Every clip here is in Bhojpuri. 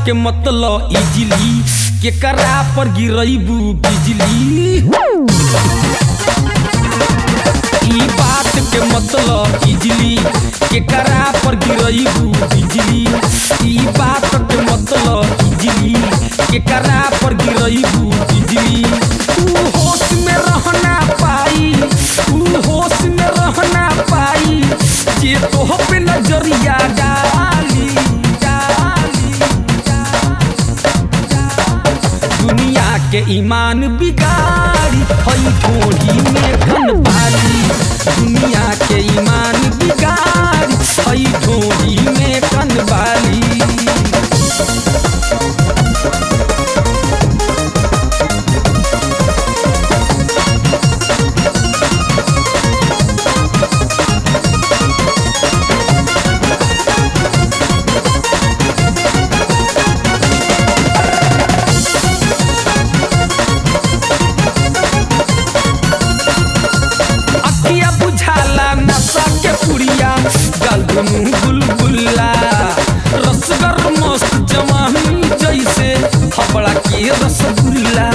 के मतलब इजली केकरा पर गिरैबू बिजली ई बात के मतलब इजली केकरा पर गिरैबू बिजली ई बात के मतलब इजली केकरा पर गिरैबू बिजली ऊ होश में रहना पाई ऊ होश में रहना पाई जे तोह पे नजरिया डाली डाली दुनिया के ईमान बिगाड़ी हई ठोड़ी में घन पाली दुनिया के ईमान बिगाड़ी हई ठोड़ी में घन बाली अखिया बुझाला नशा के पुड़िया गल दुनू बुलबुल्ला रसगर मस्त जवानी जैसे हबड़ा के रसगुल्ला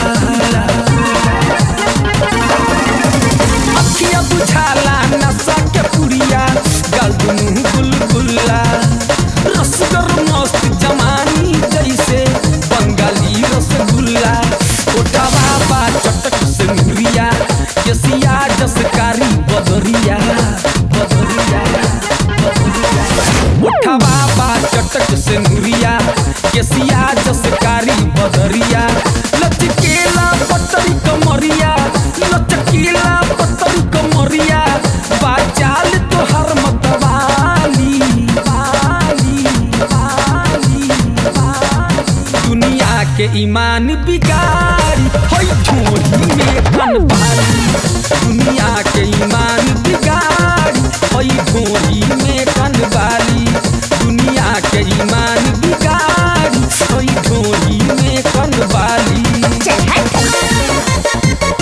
अखिया बुझाला नशा के पुड़िया गल दुनू बुलबुल्ला रसगर मस्त जवानी जैसे बंगाली रसगुल्ला ओटावा बा चटक से मुरिया केसिया जसकारी बदरिया बदरिया बदरिया ओठावा बा चटक से मुरिया केसिया जसकारी बदरिया लचकेला पतरी कमरिया लचकेला पतरी कमरिया बाचाल तोहर मतवाली वाली वाली वाली दुनिया के ईमान बिगाड़ी हई झोली में कन बाली दुनिया के ईमान बिगाड़ी हई झोली में कन बाली दुनिया के ईमान बिगाड़ी हई झोली में कन बाली चल हट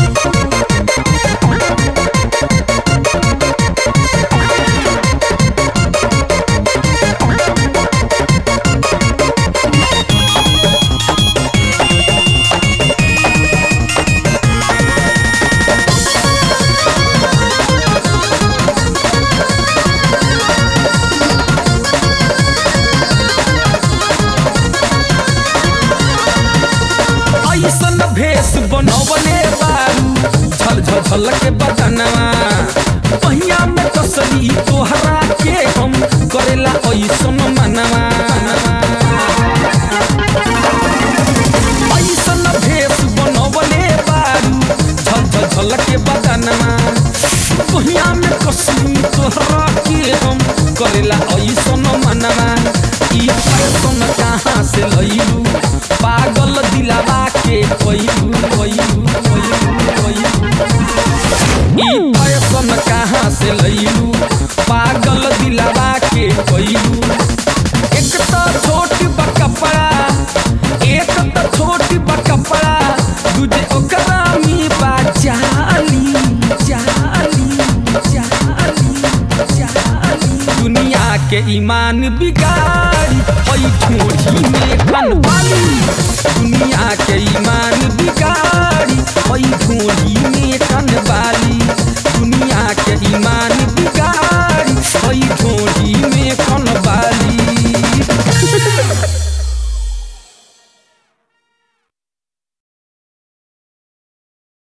ऐसन भेष बनवले बारू झल झल झल के बदनवा पहिया में कसली तोहरा के हम करेला ऐसन मनवा ऐसन भेष बनवले बारू झल झल झल के बदनवा पहिया में कसली तोहरा के हम करेला ऐसन मनवा ई फैशन कहाँ से लैलू पागल दिलावा के कोइलू कोइलू कोइलू कोइलू ई फैशन कहाँ से लैलू पागल दिलावा के कोइलू एक तो छोट बा कपड़ा एक तो छोट बा कपड़ा दूजे ओकरा में बा जाली जाली जाली जाली दुनिया के ईमान बिगाड़